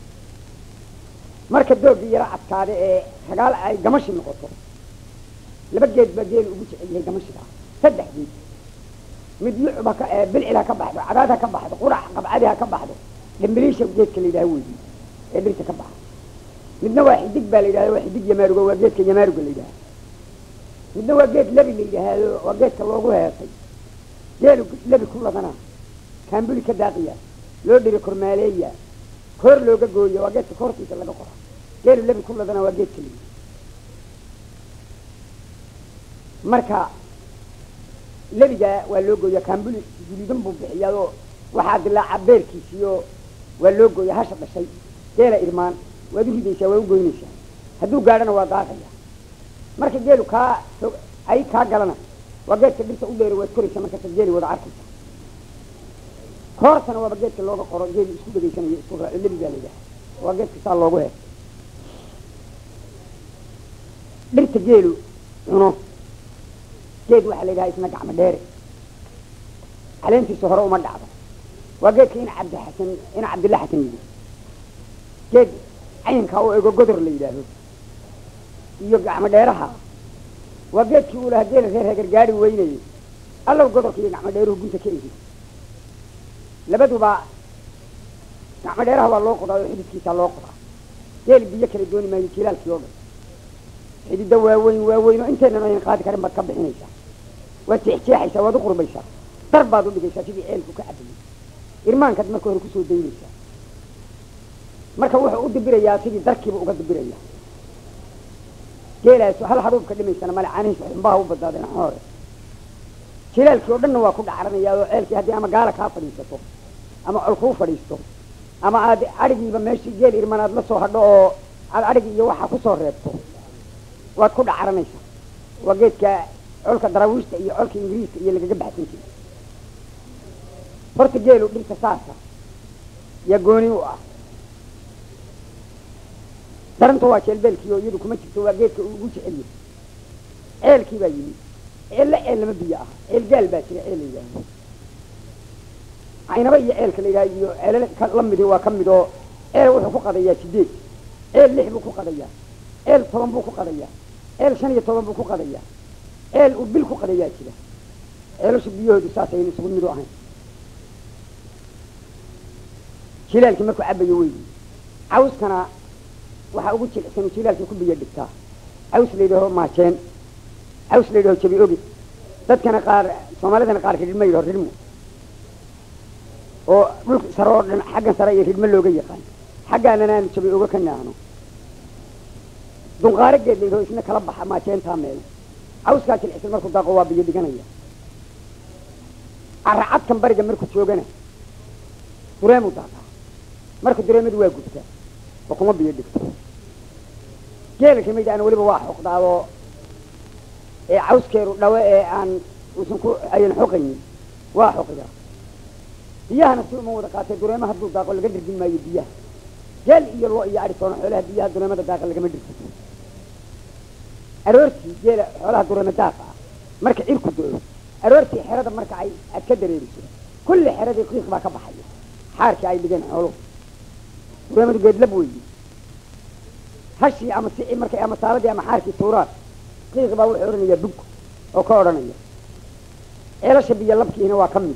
marka doogii yaro adkaada ee ragaal ay gamashi noqoto laba geed baa geel ugu jecel yahay gamashiga saddex geed mid yucub ha ka bilcil ha ka baxdo cadaad ha ka baxdo qurac qabcadi ha ka baxdo dhimbiliisha geedka la yidhaha weyi ee dhirta ka baxa midna waa xidig baa la yidhahda waa xidig yamaaruga waa geedka yamaaruga la yidhaha midna waa geed lebi la yidhaahdo waa geedka loogu heesay geelu lebi ku ladana kaambuli ka daaqiya loo dhiri kormaaleeya koor looga gooya waa geedka koortiisa laga qora geelu lebi ku ladana waa geedka la yidhaha marka lebigaa waa loo gooya kaambuli guduudan buu bixiyaao waxaa dilaaca beerkiisiyo waa loo gooya hasha dhashay geela irmaan waad u ridaysaa waa u goynaysaa hadduu gaadhana waa daaqaya marka geelu kaa ay kaa galana waa geedka dhirta u dheeri waad koraysaa markaasaad geeli wada arkaysa koortana waaba geedka looga qoro geeli isku dhegaysanayo isku raaco lebigaa la yidhaha waa geedka saa loogu hees dhirta geelu cuno geed waxaa la yidhaha isna gacmo dheere caleentiisa hore uma dhacdo waa geedka ina cabdi xasan ina cabdilla xasan yidhi geed caynkaa oo ego godor la yidhaaho iyo gacmo dheeraha waa geedkii uu lahaa geela reer hagar gaari weynayay allow godorka iyo gacmo dheeruhu gunta ka egi labaduba gacmo dheeraha waa loo qodaa oo xididkiisaa loo qodaa geel biyo kala dooni maayo jilaalkii oo dhan xididda waaweyn waaweyn oo intaynan aynan qaadi karin baad ka bixinaysaa waad jeexjeexaysaa waad u qurbaysaa dar baad u dhigaysaa sidii ceelku ka cabayay irmaankaad marka hore kusoo daynaysaa marka wuxuu u dibirayaa sidii darkiiba uga dibiraya geelaasu hal hadhuubka dhimaysana male caanihiisa xumbaha u badnaadeen hore jilaalkii oo dhanna waa ku dhacaranayaa oo ceelkii haddii ama gaala kaa fadhiisato ama col kuu fadhiisto ama aad adhigiiba meeshii geel irman aad la soo hadho oo aad adhigi iyo waxaa kusoo reebto waad ku dhacaranaysaa waa geedka colka daraawiishta iyo colka ingiriiska iyo lagaga baxsan jiray horta geelu dhirta saasa yaa gooni u ah daranta waa jeelbeelkii oo iyadu kuma jirto waa geedka uu ugu jecel yahay ceelkii baa yimi ceelle ceel lama biyo ah ceel gaal baa jira ceel la yidhaaho caynaba iyo ceelka la yidhaha iyo ceelal ka la midi waa ka mid oo ceel wuxuu ku qadayaa sideed ceel lix buu ku qadayaa ceel toban buu ku qadayaa ceel shan iyo toban buu ku qadayaa ceel uu bil ku qadayaa jira ceelasha biyahoodu saasayna isugu midu ahayn jilaalkii markuu cabayo weydi cawskana waxaa ugu jilicsan jilaalkii ku biyo dhigtaa caws la yidhaho maajeen caws la yidhaho jabi ogi dadkana qaar soomaalidana qaarka ridhmo yidhaho ridhmo oo dhulka sare oo dhan xaggan sare iyo ridhmo looga yaqaan xaggaanana aanu jabi oga ka naahno dunqaaro geed la yidhaho isna kala baxa maajeentaa meel cawskaa jilicsan markuu daaqo waa biyo dhiganaya caracadkan bariga markuu joogana dureemu daaqaa marka dureemadu waa gubtaa oo kuma biyo dhigto geela kamid aan weliba waa xoqdaadoo ee cawskeedu dhawe ee aan uusan ku ayan xoqaynin waa xoqdaa biyahana si uma wada qaatee dureema hadduu daaqo laga dhirgin maayo biyaha geel iyo lo iyo adhi toona xoolaha biyaha dureemada daaqa lagama dhirgin aroortii geela xoolaha dureema daaqa ah marka cirku do-o aroortii xerada marka ay aad ka dareeriso kulli xeradii qiiq baa ka baxaya xaarkii ay dhigeen xooluhu dureemadu geedlab weyi hashii ama si markay ama saaladii ama xaarkii tuuraan qiiq baa wuxuu odhanayaa bug oo ka odhanaya ceelasha biyo labkiina waa ka mid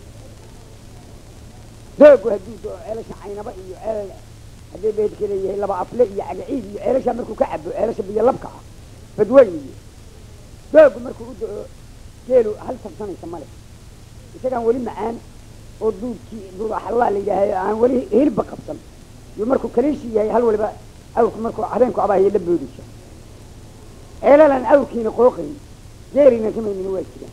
doogu hadduu doo ceelasha caynaba iyo ceel haddii beedka leeyahay laba afle iyo cagaciid iyo ceelasha markuu ka cabo ceelasha biyo labka ah badweyn iyo doogu markuu u do-o geelu hal sabsanaysa male isagaan weli macaan oo duudkii duudaxallaa la yidhaahay aan weli hilba qabsan iyo markuu kaliishi yahay hal waliba awrku markuu habeenku abaahiyo la boodaysa ceelalaan awrkiina qooqayn geelina kamaynin waa jiraan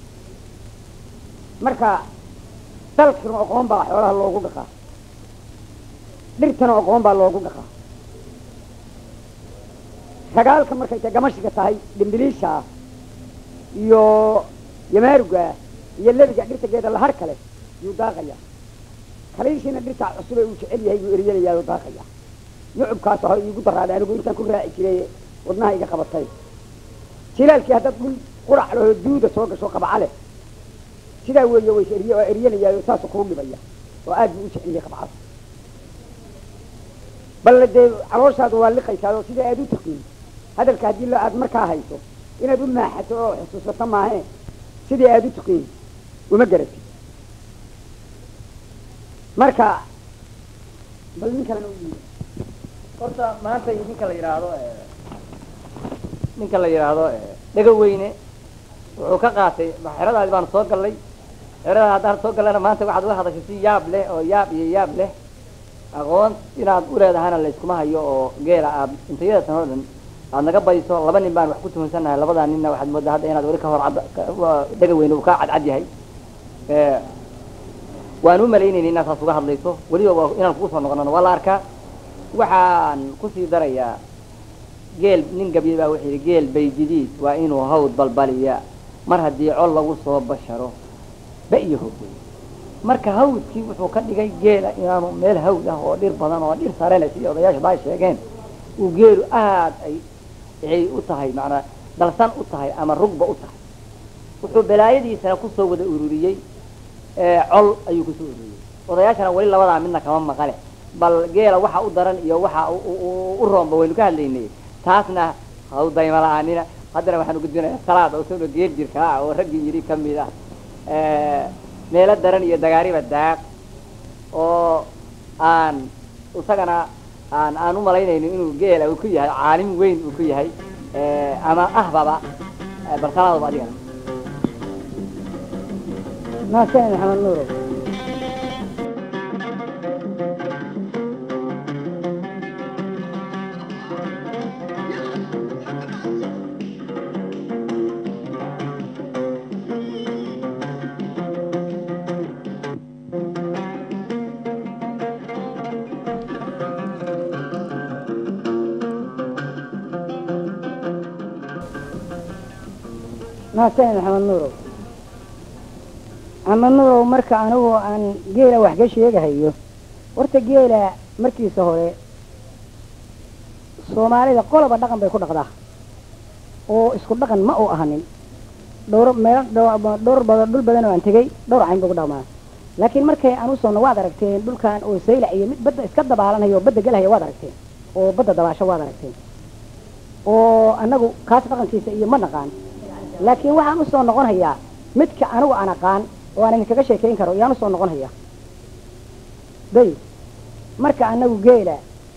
marka dalkana aqoon baa xoolaha loogu dhaqaa dhirtana aqoon baa loogu dhaqaa sagaalka markay ta gamashiga tahay dhimbiliisha iyo yamaaruga iyo lebiga dhirta geeda lahar kale yuu daaqaya kaliishiina dhirta cusub ee uu jecel yahay buu eryanayaa oo daaqaya yucubkaas ho iigu daraaday anigu intaan ku raaci jiray wadnaha iga qabatay jilaalkii haddaad dhul qurac lahoo duuda soo gasho qabca leh sidaa weeye ways eriy oo eryanayaayo saasuu kuu dhibaya oo aad buu u jecel yahay qabcada balle dee calooshaadu waa liqaysaa oo sida aad u taqiin hadalka haddii aad markaa hayso inaad u maaxato oo xusuusato maahe sidii aad u taqiin uma garatid marka bal nin kalena u yimi
horta maanta ninka la yidhaahdo ninka la yidhaahdo dhega weyne wuxuu ka qaatay xeradaadi baanu soo gallay xerada haddaan soo gallana maanta waxaad uga hadashay si yaab leh oo yaab iyo yaab leh aqoon inaad u leedahana layskuma hayo oo geela aad intayada tan oo dhan aad naga badiso laba nin baan wax ku tuhunsannahay labadaa ninna waxaad moodaa hadda inaad weli ka hor cad dhega weyne uu ka cadcad yahay waan u malaynayna inaad saas uga hadlayso weliba waa inaan kugu soo noqonano waa la arkaa waxaan kusii darayaa geel nin gabyay baa wuxuu yidhi geel baydidiid waa inuu hawd balbaliya mar haddii col lagu soo basharo ba iyo hogey marka hawdkii wuxuu ka dhigay geela inaanu meel hawd ah oo dhir badan oo dhir sare leh sidii odayaasha baa sheegeen uu geelu aad ay ay u tahay macnaa dalsan u tahay ama rugba u tahay wuxuu balaayadiisana kusoo wada ururiyey col ayuu kusoo ururiyey odayaashana weli labadaa midna kama maqale bal geela waxa u daran iyo waxa u roomba waynu ka hadlaynay taasna hau dayma la-aanina haddana waxaanu gudbinayaa salaad oo soo geel jirka ah oo raggii yidhi kamid ah meelo daran iyo dagaariba daaq oo aan isagana aan aan u malaynayno inuu geela uu ku yahay caalim weyn uu ku yahay ama ahbaba bal salaadba adigana
maasan maxamed nuuro maasan maxamed nuurow maxamed nuurow marka anigu aan geela wax ka sheegahayo horta geela markiisa hore soomaalida qoloba dhaqan bay ku dhaqdaa oo isku dhaqan ma uu ahanin dhowr meel dhowr badan dhul badan oo aan tegey dhowr cayn bay ku dhaqmaa
laakiin markay aan usoono waad aragteen dhulkan oo saylac iyo mid badda iska dabaalanayo oo badda gelhaya waad aragteen oo badda dabaasho waad aragteen oo anagu kaas dhaqankiisa iyo ma naqaan laakiin waxaan usoo noqon hayaa midka anigu aan aqaan oo aan idinkaga sheekayn karo yaan usoo noqon hayaa day marka anagu geela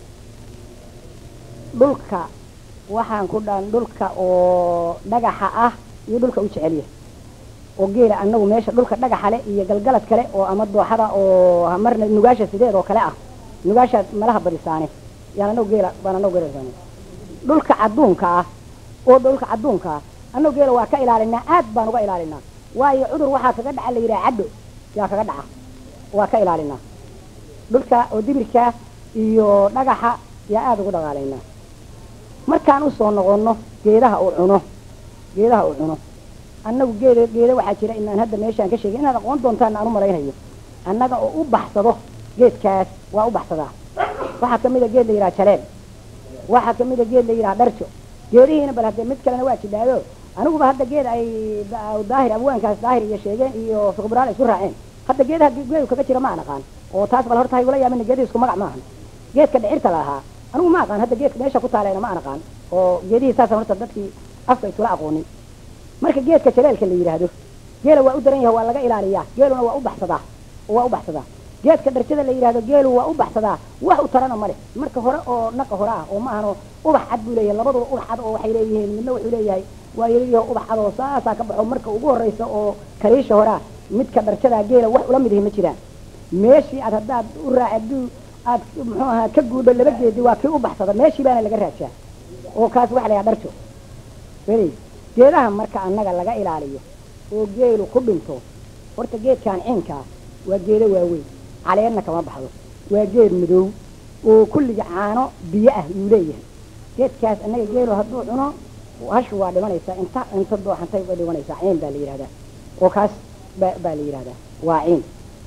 dhulka waxaan ku dhan dhulka oo dhagaxa ah iyo dhulka u jecelyahay oo geela anagu meesha dhulka dhagaxa le iyo galgalad kale oo ama dooxada oo marna nugaasha sideed oo kale ah nugaasha malaha badisaane yaan anagu geela baan anagu geela dhulka cadduunka ah oo dhulka cadduunka ah anagu geela waa ka ilaalinaa aad baan uga ilaalinaa waayo cudur waxaa kaga dhaca la yidhaha caddo yaa kaga dhaca waa ka ilaalinaa dhulka oo dibirka iyo dhagaxa yaa aada ugu dhaqaalaynaa markaan usoo noqonno geedaha uu cuno geedaha uu cuno annagu geeda geeda waxaa jira inaan hadda meeshaan ka sheegay inaad aqoon doontaan aan u malaynayo annaga oo u baxsado geedkaas waa u baxsadaa waxaa kamid a geed la yidhaha jaleel waxaa kamid a geed la yidhaha dharjo geedihiina bal hadde mid kalena waa jidhaayo aniguba hadda geed ay daahir abwaankaas daahir iyo sheegeen iyo fiqburaal isku raaceen hadda geedaha geedu kaga jira ma aan aqaan oo taas bal horta haygula yaabina geedihi isku magac maahan geedka dhicirta lahaa anigu ma aqaan hadda geedka meesha ku taaleena ma aan aqaan oo geedihii saasa horta dadkii afka iskula aqoonin marka geedka jaleelka la yidhaahdo geela waa u daran yahay waa laga ilaaliyaa geeluna waa u baxsadaa oo waa u baxsadaa geedka dharjada la yidhahdo geelu waa u baxsadaa wax u tarana ma leh marka hore oo naqa hore ah oo ma ahano ubax cad buu leeyahay labaduba ubax cad oo waxay leeyihiin midna wuxuu leeyahay waa yeliyaho ubax cad oo saasaa ka baxo marka ugu horreysa oo kaliisha hore ah midka dharjadaa geela wax ula mid ihi ma jiraan meeshii aad haddaad u raac hadduu aad muxuu ahaa ka guudho laba geedi waa kii u baxsada meeshii baana laga raajaa oo kaas waxa la yidhaha dharjo weli geedaha marka annaga laga ilaaliyo oo geelu ku dhinto horta geedkan ciinkaa waa geedo waaweyn caleedna kama baxdo waa geed madow oo kulliga caano biyo ah yuu leeyahay geedkaas annaga geelu hadduu cuno hashu waa dhimanaysaa inta inta dooxantay way dhimanaysaa ciin baa la yidhahdaa oo kaas ba baa la yidhahdaa waa ciin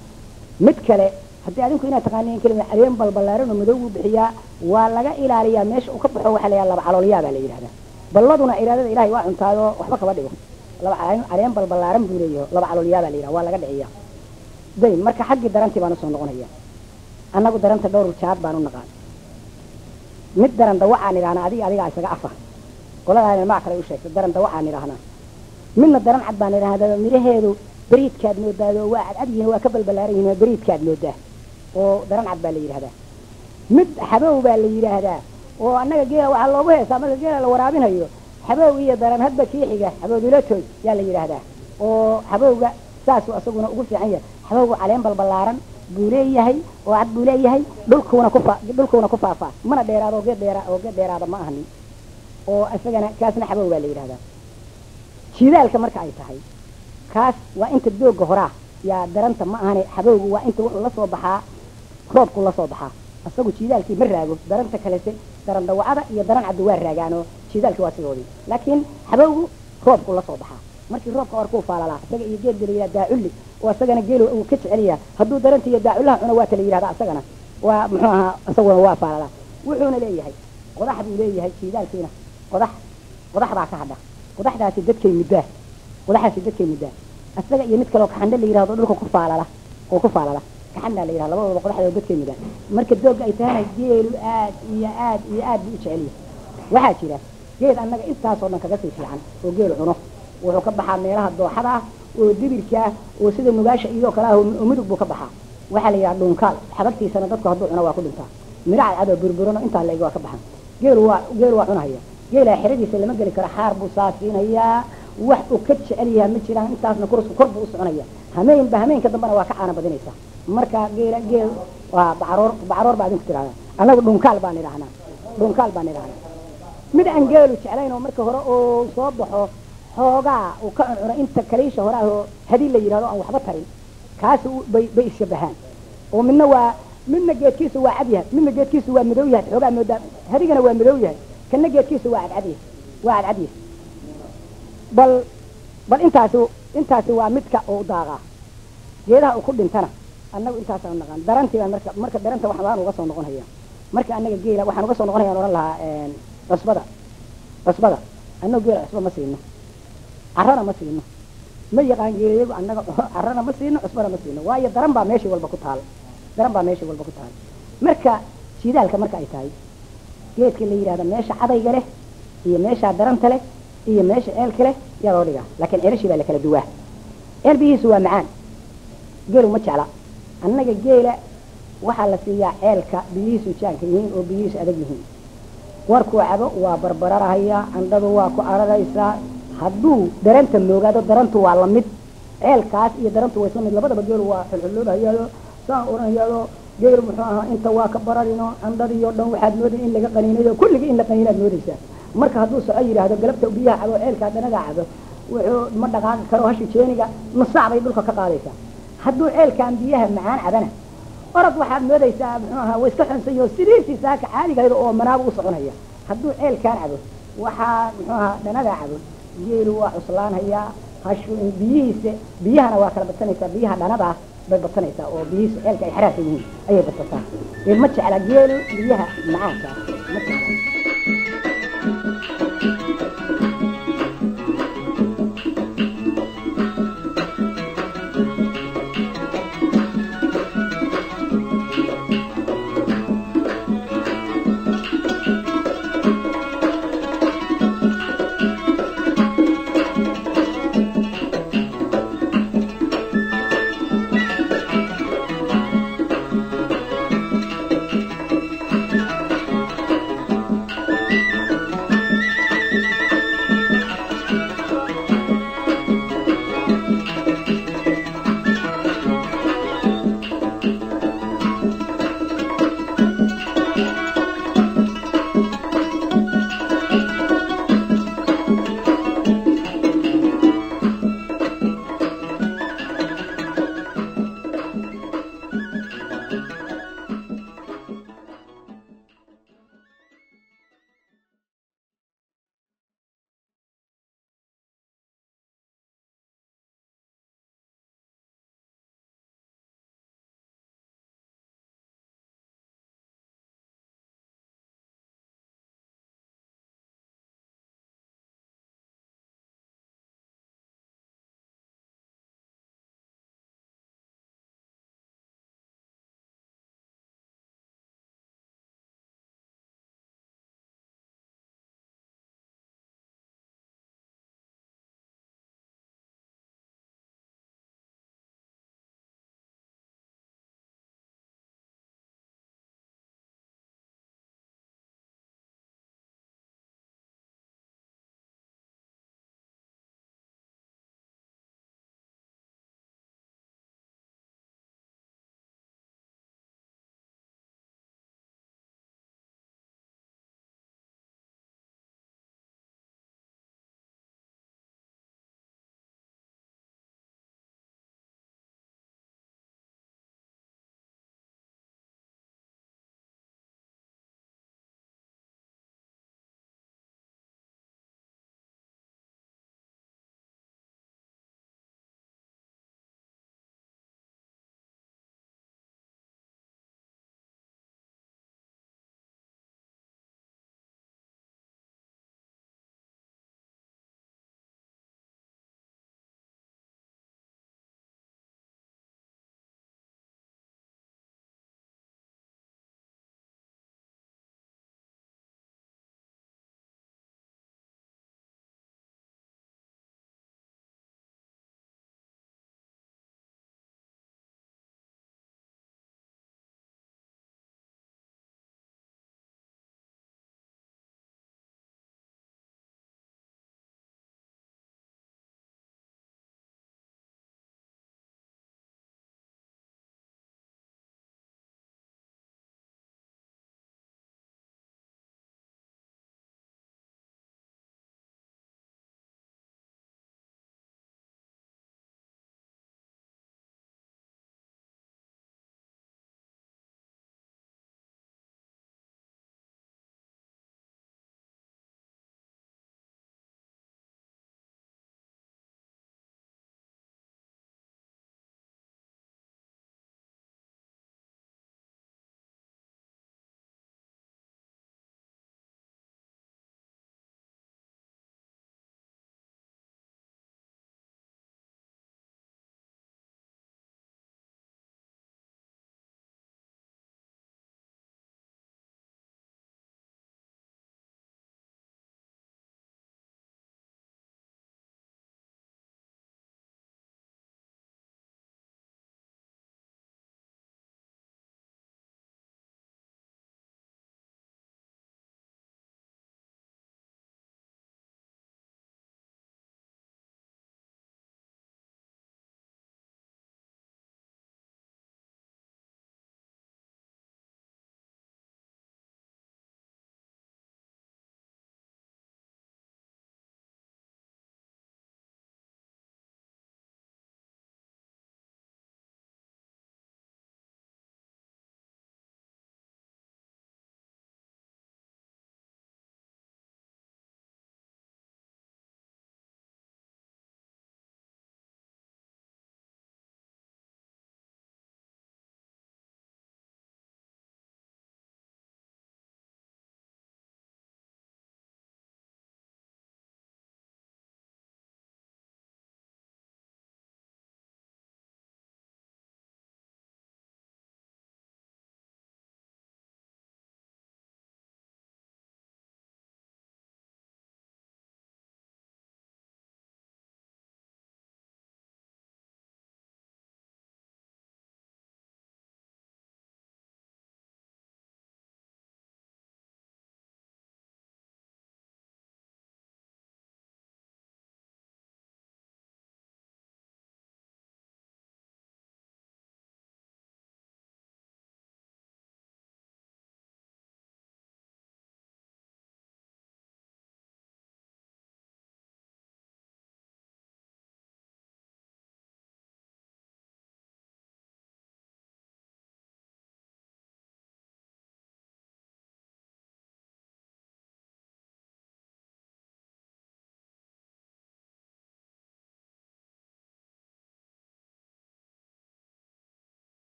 mid kale haddii adinku inaad taqaaniin kelima caleen balbalaaran oo madow buu bixiyaa waa laga ilaaliyaa meesha uu ka baxo waxaa la yidhaha laba caloolyaa baa la yidhahdaa balladuna iraadada ilahay waa cuntaayo waxba kaba dhigo laba caleen caleen balbalaaran buu leeyahay laba caloolyaa baa la yidhaha waa laga dhiciyaa day marka xaggii darantii baan usoo noqonaya annagu daranta dhowr jaad baan u naqaan mid daran dawacaan idhahnaa adiga adigaa isaga afa qoladaana maa kale u sheegtay daran dawacaan idhahnaa midna daran cad baan idhahdaa midhaheedu beriidkaad moodaado waa cadcad yihiin waa ka balbalaaran yihiin waa beriidkaad moodaa oo daran cad baa la yidhahdaa mid xabow baa la yidhaahdaa oo annaga geela waxaa loogu heesaa marka geela la waraabinayo xabow iyo daran hadba kii xiga xabowdilatoy yaa la yidhaahdaa oo xabowga saasuu asaguna ugu fiican yahay xabowgu caleen balbalaaran buu leeyahay oo cad buu leeyahay dhulkuuna ku faa dhulkuuna ku faafaa mana dheeraado oo geed dheera oo geed dheeraada ma ahanin oo isagana kaasna xabow baa la yidhahdaa jidaalka marka ay tahay kaas waa inta dooga horaa yaa daranta ma ahane xabowgu waa inta wuxuu la soo baxaa roobku la soo baxaa isagu jiidaalkii ma raago daranta kalese daran dawacada iyo daran caddi waa raagaanoo jiidaalkii waa sidoodii laakiin xabowgu roobku la soo baxaa markii roobka orkuu faalalaa isaga iyo geed la yidhaha daaculli oo isagana geelu uu ka jecelyaha hadduu daranta iyo daacullaha cuno waa ta la yidhahda isagana waa muxuu ahaa isaguna waa faalalaa wuxuuna leeyahay qodax buu leeyahay jiidaalkiina qodax qodax baa ka hadha qodaxdaasi dadkay muddaa qodaxdaasi dadkay muddaa isaga iyo mid kaleo kaxandhe la yidhahdo dhulka ku faalala oo ku faalala kaxandaa la yidhahda labadooda qodaxdooda dadkay muddaa marka doogga ay tahana geelu aad iyo aad iyo aad buu u jecel yahay waxaa jira geed annaga intaasoo dhan kaga sii fiican oo geelu cuno wuxuu ka baxaa meelaha dooxada ah oo dibirka ah oo sida nugaasha iyoo kale ah oo mudug buu ka baxaa waxaa la yidhaha dhuunkaal xabagtiisana dadku hadduu cuno waa ku dhintaa midho cadcad oo burburano intaa la eg waa ka baxan geelu waa geelu waa cunahaya geelaa xeradiisa lama geli karo xaar buu saasiinayaa wax uu ka jecel yahay ma jiraan intaasna kurusku kor buu u soconaya hameenba hameenka dambena waa ka caana badinaysa marka geela geel waa bacroor bacroor baa adinku tirahdaa annagu dhunkaal baan idhahnaa dhunkaal baan idhahnaa mid aan geelu jeclayn oo marka hore oo soo baxo xoogaa uu ka cuncuno inta kaliisha hore ah oo hadii la yidhahdo aan waxba tarin kaas bay bay ishabahaan oo midna waa midna geedkiisu waa cad yahay midna geedkiisu waa madow yahay xoogaa moodaa hadigana waa madow yahay kana geedkiisu waa cadcad yahay waa cadcad yahay bal bal intaasi intaasi waa midka uu daaqaa geedaha uu ku dhintana annagu intaasaan naqaan darantii baan marka marka daranta wax baan uga soo noqon haya marka annaga geela waxaan uga soo noqon hayaan odhan lahaa cusbada cusbada annagu geela cusba ma siino carrana ma siino ma yaqaan geelayagu annaga carrana ma siino cusbana ma siino waayo daran baa meeshii walba ku taal daran baa meeshii walba ku taal marka shidaalka marka ay tahay geedka la yidhahda meesha cadayga leh iyo meesha daranta leh iyo meesha ceelka leh yaa loo dhigaa laakiin ceelashii baa la kala duwaa ceel biyihiisu waa macaan geelu ma jecla annaga geela waxaa la siiyaa ceelka biyihiisu jaanka yihiin oo biyihiisu adag yihiin warkuu cabo waa barbararahaya candhadu waa ku araraysaa hadduu daranta moogaado darantu waa lamid ceelkaas iyo darantu waa isla mid labadaba geelu waa xulxuloobahayaayo saan oranayaayo geel muxuu ahaa inta waa ka bararino candhadiyo dhan waxaad mooday in laga qaniinayo kulligii in la qaniinaad moodaysaa marka hadduu soco yidhaahdo galabta biyaha cabo ceelkaa danagaa cabo wuxuu ma dhaqaaqi karo hashi jeeniga nusaac bay dhulka ka qaadaysaa hadduu ceelkaan biyaha macaan cabana orod waxaad moodaysaa muxuu ahaa way iska xunsayo sidiisii saaka caaligayda oo manaaba u soconaya hadduu ceelkaan cabo waxaa muxuu ahaa dhanagaa cabo geelu waa cuslaanhayaa hashu biyihiisa biyahana waa kala badsanaysaa biyaha dhanadaa bay badsanaysaa oo biyihiisu ceelka ay xaraarka yihiin ayay badsataa ma jecla geelu biyaha macaanka ma jecla